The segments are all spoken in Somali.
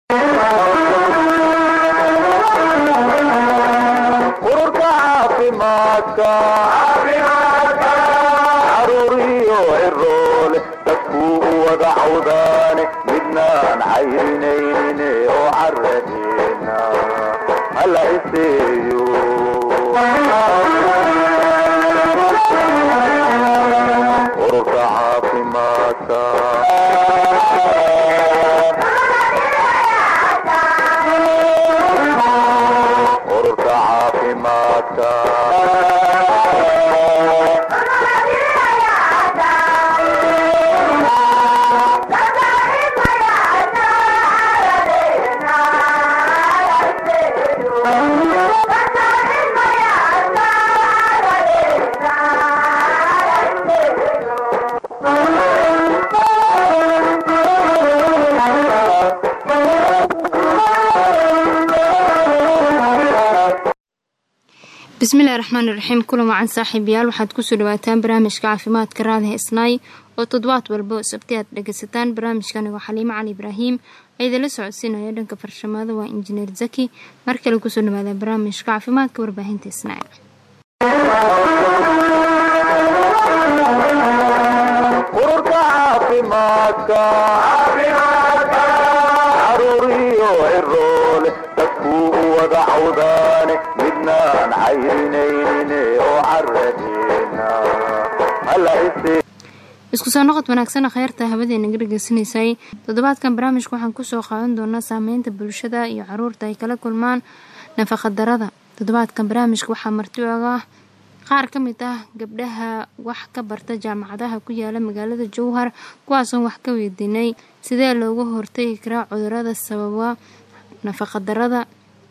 ururka caafimaadka caruuriyo ciroole dadkuu u wada cawdaane midnaan cayrinaynin oo caradeena hala iseeyo ururka caafimaadka ururka caafimaadka bismillahi raxmaani raxiim kulan wacan saaxiibayaal waxaad kusoo dhawaataan barnaamijka caafimaadka raadaha isnaay oo toddobaad walba oo sabti aad dhegaysataan barnaamijkani waa xaliimo cali ibraahim ciidala socodsiinaya dhanka farshamada waa injineer zaki mar kale kusoo dhawaada barnaamijka caafimaadka warbaahinta isnaay ururka caafimaadka caruuriyo ciroole dadkuu u wada cawdaane midnaan cayrinaynin oo caradeena hala isee isku soo noqod wanaagsan kheyrta habadeena ga dhegeysanaysay toddobaadkan barnaamijka waxaan kusoo qaadan doonaa saameynta bulshada iyo caruurta ay kala kulmaan nafaqadarada toddobaadkan barnaamijka waxaa marti oga ah qaar ka mid ah gabdhaha wax ka barta jaamacadaha ku yaala magaalada jowhar kuwaasoon wax ka weydiinay sidee looga hortagi karaa cudurada sababa nafaqadarada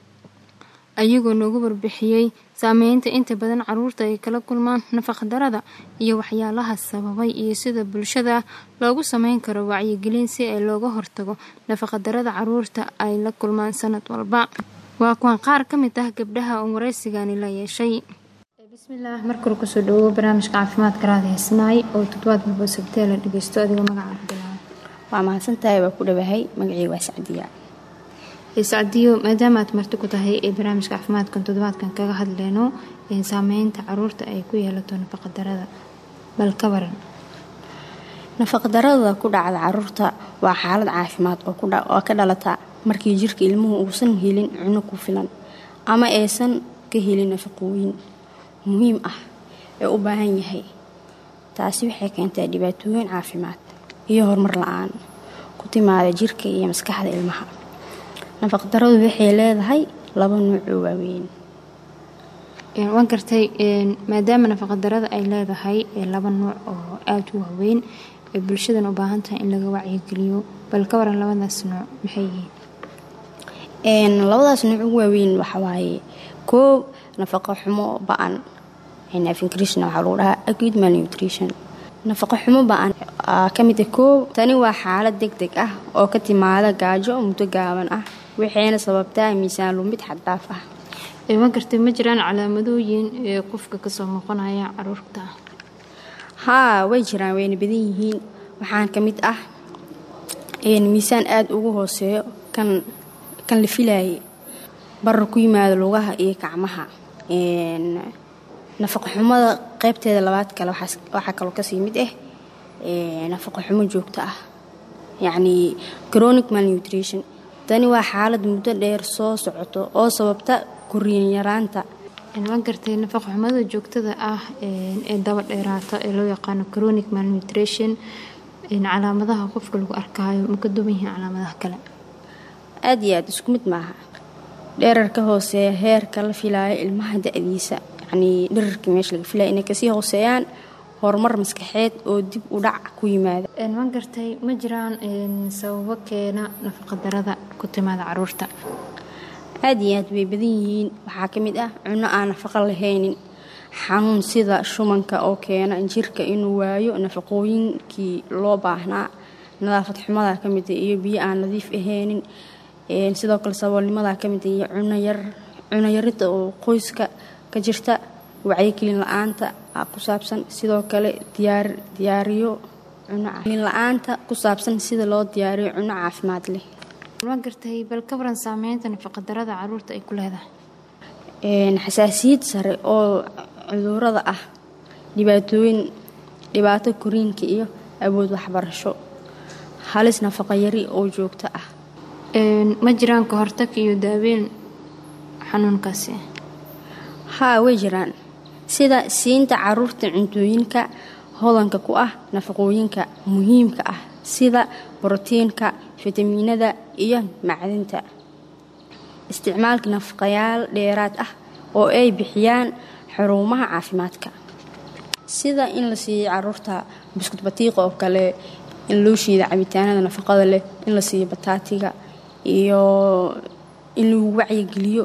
ayagoo noogu warbixiyey saameynta inta badan caruurta ay kala kulmaan nafaqadarada iyo waxyaalaha sababay iyo sida bulshada loogu sameyn karo wacyigelin si ay looga hortago nafaqadarada caruurta ay la kulmaan sanad walba waa kuwan qaar ka mid ah gabdhaha oon waraysigani la yeeshay bismillaah markale kusoo dhawow barnaamijka caafimaadka raada heesnaay oo toddobaad walba sabtee la dhageysto adigoo magaca cabdilaa waa mahadsantahay waa ku dhawahay magacii waa sacdiya sacdiyo maadaama aad marti ku tahay ee barnaamijka caafimaadkan toddobaadkan kaga hadleyno saameynta caruurta ay ku yeelato nafaqadarada bal ka waran nafaqdarada ku dhacda caruurta waa xaalad caafimaad oo ka dhalata markii jirka ilmuhu uusan helin cuno ku filan ama aysan ka helin nafaqooyin muhiim ah ee u baahan yahay taasi waxay keentaa dhibaatooyin caafimaad iyo horumar la-aan ku timaada jirka iyo maskaxda ilmaha nafaqdaradu waxay leedahay laba nuuc oo waaweyn waan gartay maadaama nafaqadarada ay leedahay laba nuuc oo aada u waaweyn ee bulshadan u baahan tahay in laga wacyigeliyo bal ka waran labadaas nuuc maxay yihiin labadaas nuuc ugu waaweyn waxawaaye koob nafaqo xumo ba-an afingriishna waxaa lagu dhahaa acute malnutrition nafaqo xumo ba-an ka mid ah koob tani waa xaalad deg deg ah oo ka timaada gaajo muddo gaaban ah waxayna sababtaa miisaan lumid xaddaaf ah waan gartay ma jiraan calaamadooyin ee qofka kasoo muuqanaya caruurta haa way jiraan wayna badan yihiin waxaan ka mid ah miisaan aada ugu hooseeyo kan kan la filaayay barar ku yimaada lugaha iyo gacmaha nafaqo xumada qeybteeda labaad kale waxaa kaloo kasii mid ah nafaqo xumo joogto ah yacnii chronic malnutrition tani waa xaalad muddo dheer soo socoto oo sababta koriin yaraanta waan gartay nafaqo xumada joogtada ah ee daba dheeraata ee loo yaqaano chronic malnutrition calaamadaha qofka lagu arkaayo ma ka duwan yihiin calaamadaha kale aada iyo aada isku mid maaha dherarka hooseeya heerka la filaayo ilmaha da-diisa yacnii dherarkii meesha laga filaya inay kasii hooseeyaan horumar maskaxeed oo dib u dhac ku yimaada waan gartay ma jiraan sababo keena nafaqadarada ku timaada caruurta aada iyo aad way badan yihiin waxaa ka mid ah cunno aan nafaqo lahaynin xanuun sida shumanka oo keena jirka inuu waayo nafaqooyinkii loo baahnaa nadaafad xumada ka mid iyo biyo aan nadiif ahaynin sidoo kale saboolnimada ka mid iyo cunoyaridda oo qoyska ka jirta wacyigelin la-aanta ku saabsan sidoo kale diyaariyo cuno la-aanta ku saabsan sida loo diyaariyo cuno caafimaad leh ma gartay bal ka waran saameynta nafaqadarada caruurta ay ku leedahay xasaasiyad sare oo cudurada ah dhibaatooyin dhibaato koriinka iyo awood waxbarasho halis nafaqa yari oo joogto ah ma jiraan ka hortag iyo daaweyn xanuunkaasi haa way jiraan sida siinta caruurta cuntooyinka hodanka ku ah nafaqooyinka muhiimka ah sida borotiinka fitamiinada iyo macdinta isticmaalka nafaqayaal dheeraad ah oo ay bixiyaan xarumaha caafimaadka sida in la siiyo caruurta buskut batiiqa oo kale in loo shiida cabitaanada nafaqada leh in la siiyo bataatiga iyo in lagu wacyigeliyo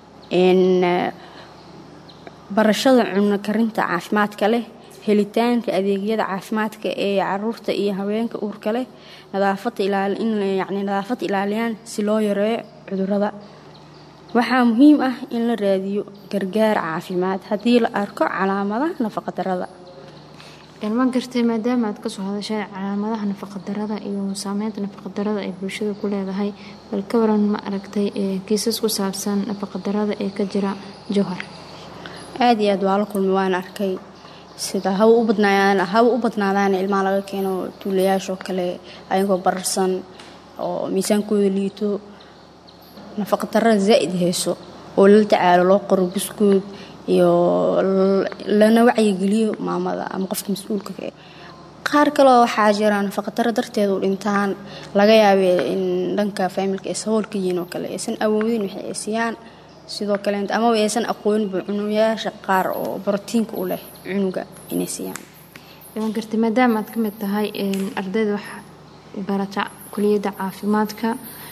barashada cuno karinta caafimaadka leh helitaanka adeegyada caafimaadka ee caruurta iyo haweenka uurka leh in nadaafad ilaaliyaan si loo yareeyo cudurada waxaa muhiim ah in la raadiyo gargaar caafimaad haddii la arko calaamadaha nafaqadarada ma gartay maadaama aad kasoo hadashay calaamadaha nafaqadarada iyo saameynta nafaqadarada ay bulshada ku leedahay bal ka waran ma aragtay kiisas ku saabsan nafaqadarada ee ka jira jowhar aada iyo aad waa la kulmay waan arkay sida haba u badnaayaan haba u badnaadaan ilmaha laga keeno tuulayaashoo kale ayagoo bararsan oo miisaankooda liito nafaqadarada zaa'id hayso oo lala tacaalo loo qoro buskuud iyo lana wacyigeliyo maamada ama qofka mas-uulka qaar kaleo waxaa jira nafaqadaro darteed u dhintaan laga yaabee in dhanka faamilka ay saboolka yihiin oo kale aysan awoodin waxay ay siiyaan sidoo kale amaba aysan aqooninba cunuyaasha qaar oo borotiinka u leh cunuga inay siiyaan ma gartay maadaama aad ka mid tahay ardayda wax barata kuliyadda caafimaadka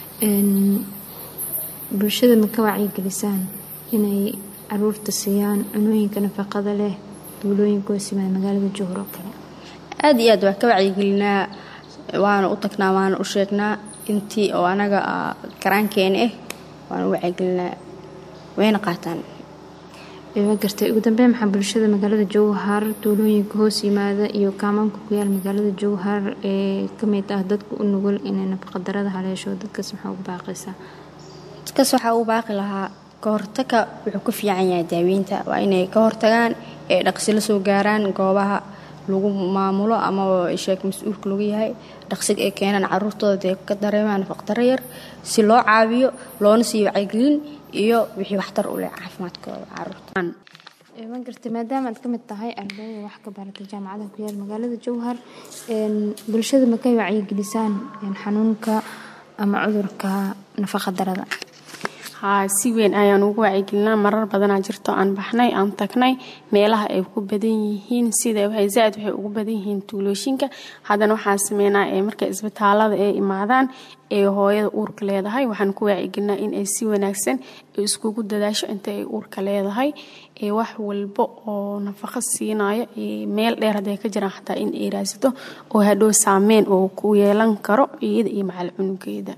bulshada ma ka wacyigelisaan inay caruurta siiyaan cunooyinka nafaqada leh duulooyinka oo simaa magaalada jowhar oo kale aada iyo aad waa ka wacyigelinaa waana u tagnaa waana u sheegnaa intii oo anaga karaankeena ah waana u wacyigelinaa wayna qaataan ma gartay ugu dambeyn maxaa bulshada magaalada jowhar duulooyinka hoos yimaada iyo kaamaanka ku yaal magaalada jowhar ee kamid ah dadka u nugul inay nafaqadarada haleesho dadkaas maxaa ugu baaqaysaa dadkaas waxaa uu baaqi lahaa ka hortaga wuxuu ka fiican yahay daaweynta waa inay ka hortagaan ee dhaqsi la soo gaaraan goobaha lagu maamulo ama sheeg mas-uulka lagu yahay dhaqsiga ay keenaan caruurtooda dee ka dareemaan nafaqdaro yar si loo caawiyo loona siiyo wacyigelin iyo wixii waxtar u leh caafimaadkooda caruurta ma gartay maadaama aad ka mid tahay ardayda wax ka baratay jaamacadaha ku yaal magaalada jowhar bulshada makay wacyigelisaan xanuunka ama cudurka nafaqadarada haa si weyn ayaan ugu wacyigelinaa marar badanaa jirto aan baxnay aan tagnay meelaha ay ku badan yihiin sida zaaid waxay ugu badan yihiin tuulooshinka haddana waxaan sameynaa ee markay isbitaalada ay imaadaan ee hooyada uurka leedahay waxaan ku wacyigelinaa in ay si wanaagsan iskugu dadaasho inta ay uurka leedahay ee wax walba oo nafaqo siinayo meel dheer hadday ka jiraan xataa in ay raadsato oo hadhow saameyn oo ku yeelan karo iyada iyo macal cunugeeda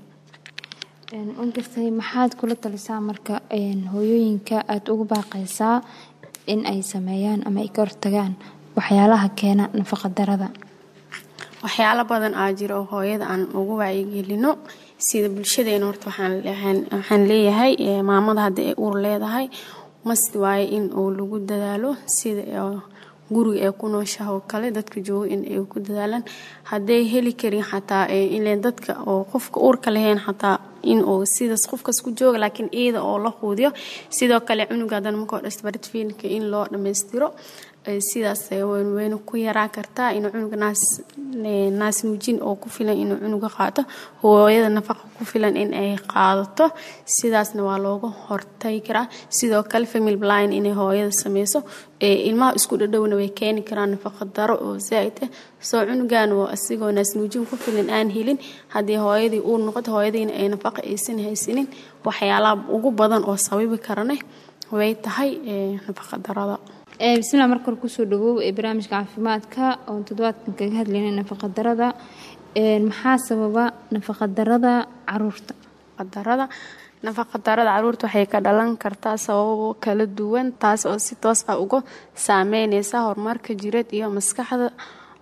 ma gartay maxaad kula talisaa marka hooyooyinka aada ugu baaqaysaa in ay sameeyaan ama ay ka hortagaan waxyaalaha keena nafaqadarada waxyaalo badan aa jira oo hooyada aan ugu wacyigelino sida bulshadeena horta waxaan leeyahay maamada haddii ay uur leedahay mast waaye in uu lagu dadaalo sida guriga ee ku nooshaha oo kale dadka jooga in ay ku dadaalaan hadday heli karin xataa ilen dadka oo qofka uurka lahayn xataa in uu sidaas qofkaas ku jooga laakiin iyada oo la quudiyo sidoo kale cunuga haddana markoo dhasta baritfiilka in loo dhammaystiro sidaas wayna ku yaraa kartaa inuu cunuga naas nuujin oo ku filan inuu cunuga qaato hooyada nafaqa ku filan in ay qaadato sidaasna waa looga hortagi karaa sidoo kale family blind inay hooyada sameyso ilmaha isku dhadhowna way keeni karaan nafaqa daro oo zaaid ah soo cunugan oo asigoo naas nuujin ku filan aan helin haddii hooyadii uur noqoto hooyadiina ay nafaqa aysan haysanin waxyaalaha ugu badan oo sababi karane way tahay nafaqa darada bismillah marka hore kusoo dhawow ee barnaamijka caafimaadka oon toddobaadkan kaga hadlaynay nafaqadarada maxaa sababa nafaqadarada caruurta darada nafaqadarada caruurta waxay ka dhalan kartaa sababo kala duwan taas oo si toos ah uga saameyneysa horumarka jireed iyo maskaxda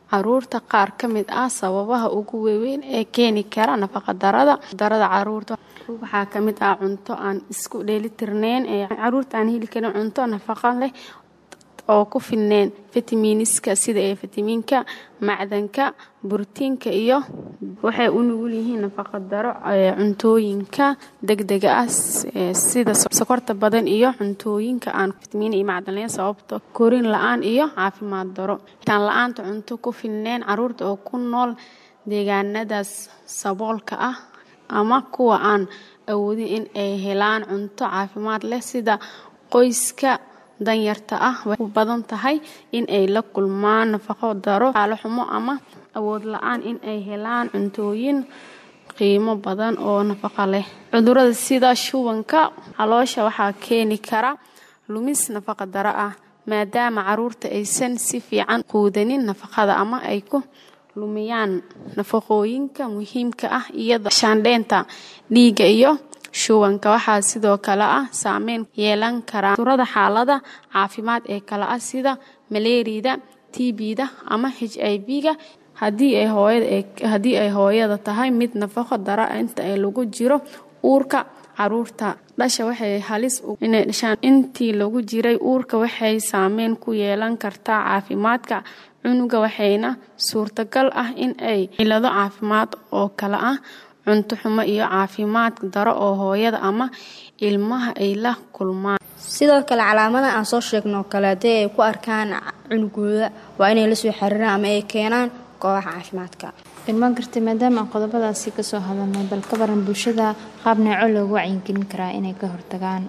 caruurta qaar ka mid ah sababaha ugu waaweyn ee keeni kara nafaqadarada darada caruurta waxaa ka mid ah cunto aan isku dheelitirneyn ee caruurta aan heli karin cunto nafaqo leh oo ku filneen fitamiiniska sida ee fitamiinka macdanka borotiinka iyo waxay u nugul yihiin nafaqadaro cuntooyinka degdega ah sida sokorta badan iyo cuntooyinka aan fitamiin iyo macdan lahayn sababto korin la-aan iyo caafimaad daro taan la-aanta cunto ku filneen caruurta oo ku nool deegaanadaas saboolka ah ama kuwa aan awoodin in ay helaan cunto caafimaad leh sida qoyska danyarta ah way u badan tahay in ay la kulmaan nafaqo daro xaalo xumo ama awood la-aan in ay helaan cuntooyin qiimo badan oo nafaqo leh cudurada sida shubanka caloosha waxaa keeni kara lumis nafaqa daro ah maadaama caruurta aysan si fiican quudanin nafaqada ama ay ku lumiyaan nafaqooyinka muhiimka ah iyada shaandheynta dhiigga iyo shubanka waxaa sidoo kale ah saameyn yeelan karaa cudurada xaalada caafimaad ee kale ah sida maleeriyada tbda ama h i v-ga haddii ay hooyada tahay mid nafaqo dara inta ay lagu jiro uurka caruurta dhasha waxay halis inay dhashaan intii lagu jiray uurka waxay saameyn ku yeelan kartaa caafimaadka cunuga waxayna suurtagal ah in ay cilado caafimaad oo kale ah cunto xumo iyo caafimaad daro oo hooyada ama ilmaha ay la kulmaan sidoo kale calaamadaha aan soo sheegno kale haddii ay ku arkaan cunugooda waa inay la soo xiriiraan ama ay keenaan goobaha caafimaadka ilmaan gartay maadaama aan qodobadaasi kasoo hadalnay bal ka baran bulshada qaab neeco loogu wacyigelin karaa inay ka hortagaan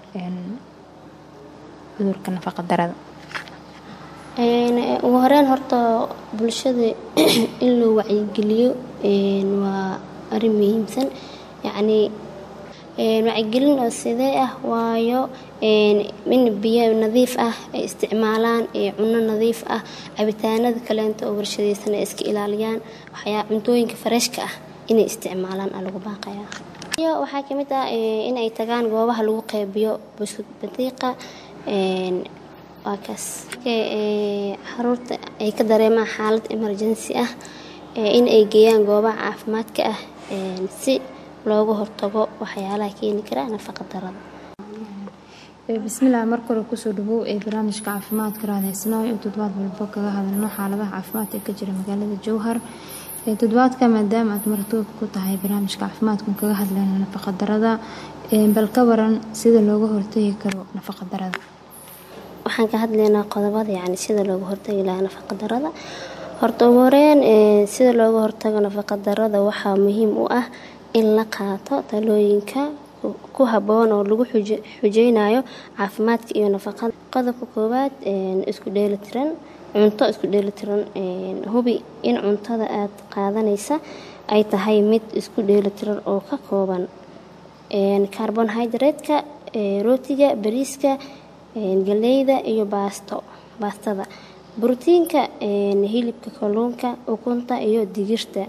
cudurka nafaqa darada ugu horeyn horta bulshada in loo wacyigeliyo waa arrin muhiimsan yacnii wacyigelin oo sidee ah waayo in biyo nadiif ah ay isticmaalaan cuno nadiif ah cabitaanada kaleenta oo warshadaysan ay iska ilaaliyaan waxyaa cuntooyinka fareshka ah inay isticmaalaan aa lagu baaqayaa iyo waxaa ka mid ah inay tagaan goobaha lagu qeybiyo buskud badiiqa waa kaas caruurta ay ka dareemaan xaalad emergency ah in ay geeyaan goobaha caafimaadka ah si looga hortago waxyaalaha keeni kara nafaqa darada bismillaah mar kale kusoo dhawow ee barnaamijka caafimaadka raadhaysnaa in toddobaad walbo kaga hadalno xaaladaha caafimaad ee ka jira magaalada jowhar toddobaadka maadaama aad martood ku tahay barnaamijka caafimaadkan kaga hadlayno nafaqa darada bal ka waran sida looga hortagi karo nafaqa darada waxaan ka hadlaynaa qodobada yacni sida looga hortagi lahaa nafaqa darada horta ugu horeyn sida looga hortago nafaqa darada waxaa muhiim u ah in la qaato talooyinka ku habboon oo lagu xujeynayo caafimaadka iyo nafaqada qodobka koowaad isku dheelitiran cunto isku dheelitiran hubi in cuntada aad qaadanaysa ay tahay mid isku dheelitiran oo ka kooban carbonhydrate-ka rootiga bariiska galeyda iyo baasto baastada brotiinka hilibka kalluunka ukunta iyo digirta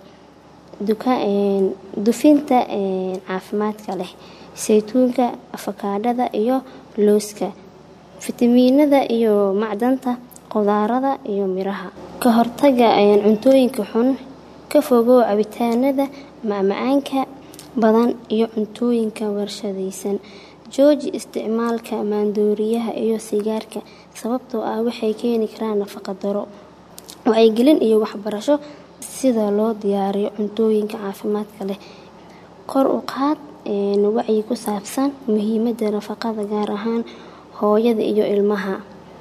dufinta caafimaadka leh saytuunka afakaadhada iyo looska fitamiinada iyo macdanta qudaarada iyo miraha ka hortaga cuntooyinka xun ka fogow cabitaanada macmacaanka badan iyo cuntooyinka warshadaysan jooji isticmaalka maandooriyaha iyo sigaarka sababtoo ah waxay keeni karaan nafaqa daro wacyigelin iyo waxbarasho sida loo diyaariyo cuntooyinka caafimaadka leh kor u qaad wacyi ku saabsan muhiimada nafaqada gaar ahaan hooyada iyo ilmaha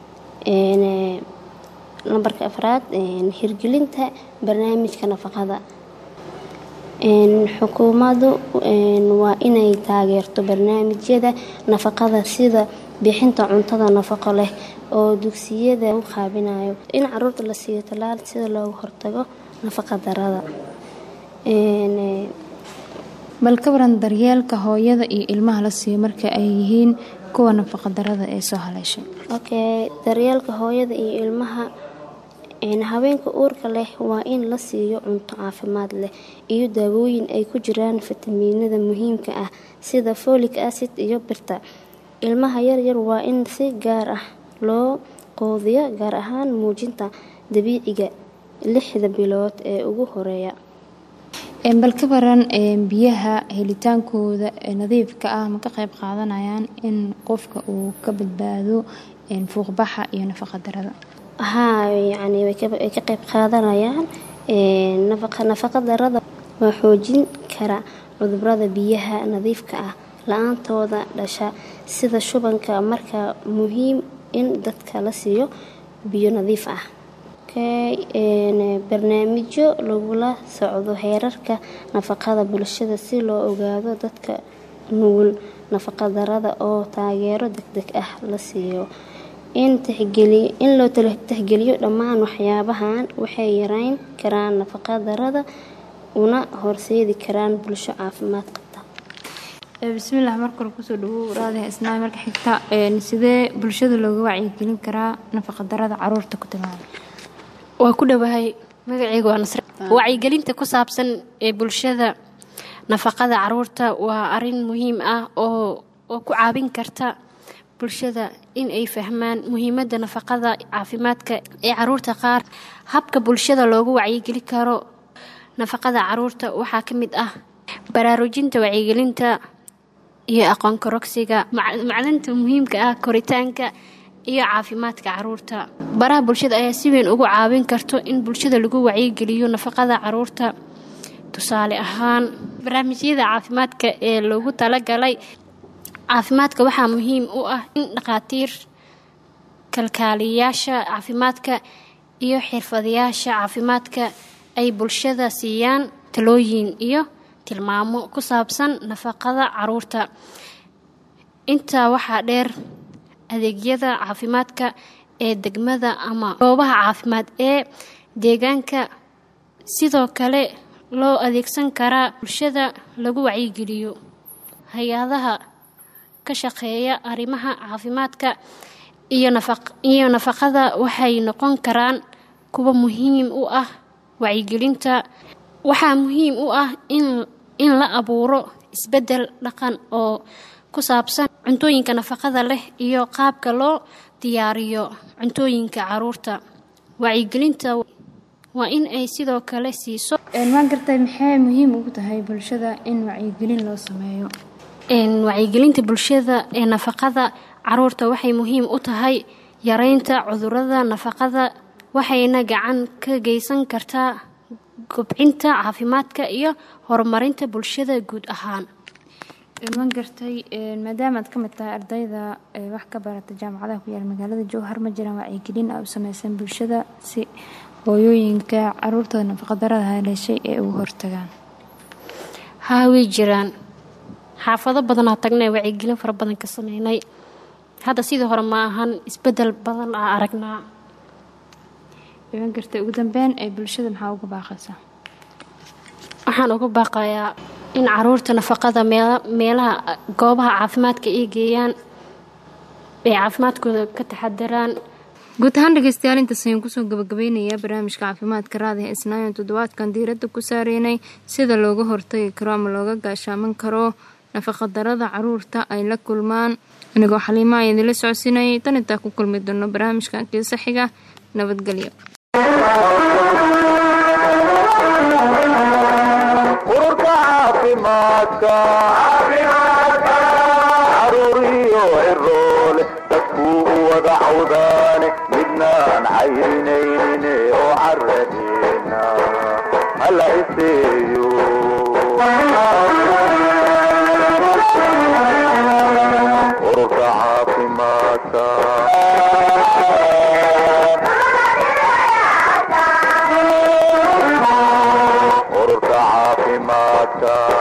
nambarka afraad hirgelinta barnaamijka nafaqada xukuumadu waa inay taageerto barnaamijyada nafaqada sida bixinta cuntada nafaqo leh oo dugsiyada u qaabinayo in caruurta la siiyo tallaal sida looga hortago nafaqa darada bal ka waran daryeelka hooyada iyo ilmaha la siiyo marka ay yihiin kuwa nafaqa darada ee soo haleeshay okay daryeelka hooyada iyo ilmaha haweenka uurka leh waa in la siiyo cunto caafimaad leh iyo daawooyin ay ku jiraan fitamiinada muhiimka ah sida folic acid iyo birta ilmaha yaryar waa in si gaar ah loo qoodiyo gaar ahaan muujinta dabiiciga lixda bilood ee ugu horeeya bal ka baran biyaha helitaankooda nadiifka ah ma ka qayb qaadanayaan in qofka uu ka badbaado fuuqbaxa iyo nafaqa darada haa yacni way ka qayb qaadanayaan nafaqa darada waa xoojin kara cudurada biyaha nadiifka ah la-aantooda dhasha sida shubanka marka muhiim in dadka la siiyo biyo nadiif ah barnaamijyo lagula socdo heerarka nafaqada bulshada si loo ogaado dadka nugul nafaqa darada oo taageero degdeg ah la siiyo in loo tixgeliyo dhammaan waxyaabahan waxay yareyn karaan nafaqa darada una horseedi karaan bulsho caafimaad qabta bismillaah marka hore kusoo dhawow raadiha isnaa marka xigta sidee bulshada looga wacyigelin karaa nafaqa darada caruurta ku timaada waa ku dhowahay magaceyga waa nasre wacyigelinta ku saabsan ee bulshada nafaqada caruurta waa arin muhiim ah oo oo ku caawin karta bulshada in ay fahmaan muhiimadda nafaqada caafimaadka ee caruurta qaar habka bulshada loogu wacyigeli karo nafaqada caruurta waxaa ka mid ah baraarujinta wacyigelinta iyo aqoon korogsiga macdanta muhiimka ah koritaanka iyo caafimaadka caruurta baraha bulshada ayaa si weyn ugu caawin karto in bulshada lagu wacyigeliyo nafaqada caruurta tusaale ahaan barnaamijyada caafimaadka ee loogu talagalay caafimaadka waxaa muhiim u ah in dhakhaatiir kalkaaliyayaasha caafimaadka iyo xirfadayaasha caafimaadka ay bulshada siiyaan talooyin iyo tilmaamo ku saabsan nafaqada caruurta intaa waxaa dheer adeegyada caafimaadka ee degmada ama goobaha caafimaad ee deegaanka sidoo kale loo adeegsan karaa bulshada lagu wacyigeliyo hay-adaha ka shaqeeya arrimaha caafimaadka iyo nafaqada waxay noqon karaan kuwa muhiim u ah wacyigelinta waxaa muhiim u ah in la abuuro isbeddel dhaqan oo ku saabsan cuntooyinka nafaqada leh iyo qaabka loo diyaariyo cuntooyinka caruurta wacyigelinta waa in ay sidoo kale siiso maa gartay maxay muhiim ugu tahay bulshada in wacyigelin loo sameeyo wacyigelinta bulshada ee nafaqada caruurta waxay muhiim u tahay yareynta cudurada nafaqada waxayna gacan ka geysan kartaa kobcinta caafimaadka iyo horumarinta bulshada guud ahaan ma gartay maadaama aad ka mid tahay ardayda wax ka barata jaamacadaha ku yaala magaalada jowhar ma jiraan wacyigelin a u sameysan bulshada si hooyooyinka caruurtooda nafaqadarada haleeshay ee ugu hortagaan haa way jiraan xaafado badanaa tagnay wacyigelin fara badan ka sameynay hadda sidii hore ma ahan isbedel badan aa aragnaa ma gartay ugu dambeyn ee bulshada maxaa uga baaqaysaa waxaan uga baaqayaa in caruurta nafaqada meelaha goobaha caafimaadka ay geeyaan ay caafimaadkooda ka taxadaraan guud ahaan dhegeystayaal intaas ayaan kusoo gabagabeynayaa barnaamijka caafimaadka raadiha isnaayan toddobaadkan diiradda ku saareynay sida looga hortagi karo ama looga gaashaaman karo nafaqadarada caruurta ay la kulmaan anigoo xaliima ayaa idinla socodsiinayay tan intaa ku kulmi doono barnaamijkan kiisa xiga nabadgelyo ururka caafimaadka caruuriyo ciroole dadkuu u wada cawdaane midnaan cayrinayne oo caradeena hala iseeyo ururka caafimaadka ururka caafimaadka